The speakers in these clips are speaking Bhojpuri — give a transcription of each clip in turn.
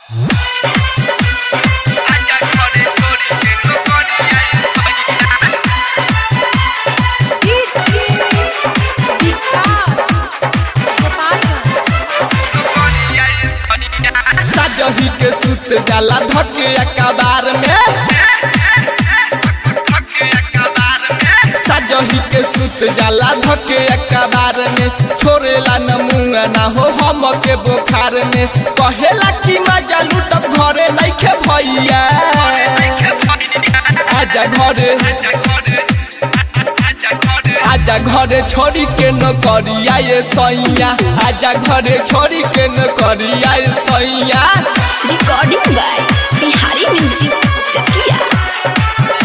साजही के सुत जाला धके अकबार में साजही के सुत जाला धके अकबार में छोड़ेला न मुंह ना हो हम के बोखार में कहेला कि मजा लूटब घरे नइखे भैया आजा घरे आजा घरे छोड़ी के न करिया ये सैया आजा घरे छोड़ी के न करिया ये सैया recording by Bihari Music Chakia.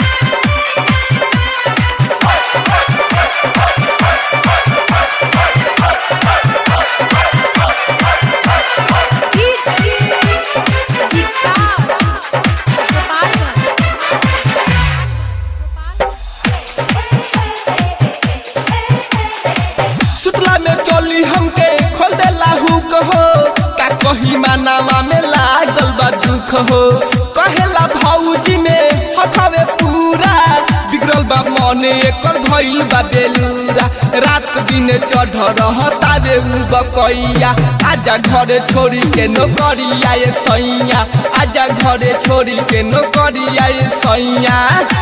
सुतला में चोली हमके खोल देला हुक हो का कही मानावा में लागल बा दुख हो कहेला भौजी में हथावे पूरा बिगड़ल बा मने एकर भइल बा बेलूरा रात दिन चढ़ रहता रे उ बकैया आजा घरे छोड़ी के नौकरिया ये सैया आजा घरे छोड़ी के नौकरिया ये सैया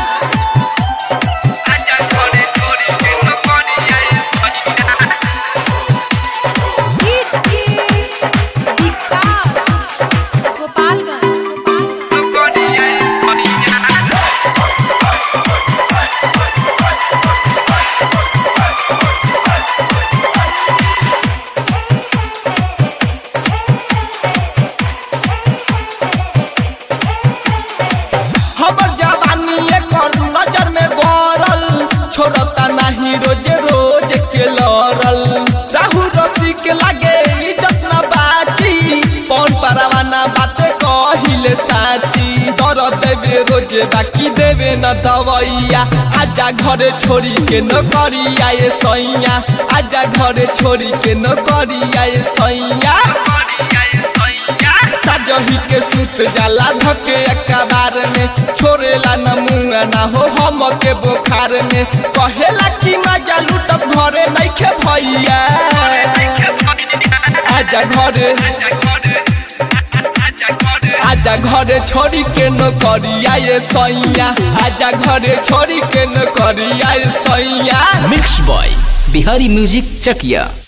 हमर जवानी एकर नजर में गरल छोड़ता नाही रोज रोज के लड़ल राहु रफी के लागे इज्जत न बाची कौन परवाना बाते कहिले साची दर देवे रोज बाकी देवे न दवैया आजा घरे छोड़ी के न करिया ये सैया आजा घरे छोड़ी के न करिया ये सैया साजही के सुत जाला धके अकबार में छोड़ेला न मुंह ना हो हम के बोखार में कहेला कि मजा लूटब घरे नइखे भैया आजा घरे आजा घरे छोड़ी के न करिया ये सैया आजा घरे छोड़ी के न करिया ये सैया mix by Bihari music Chakiya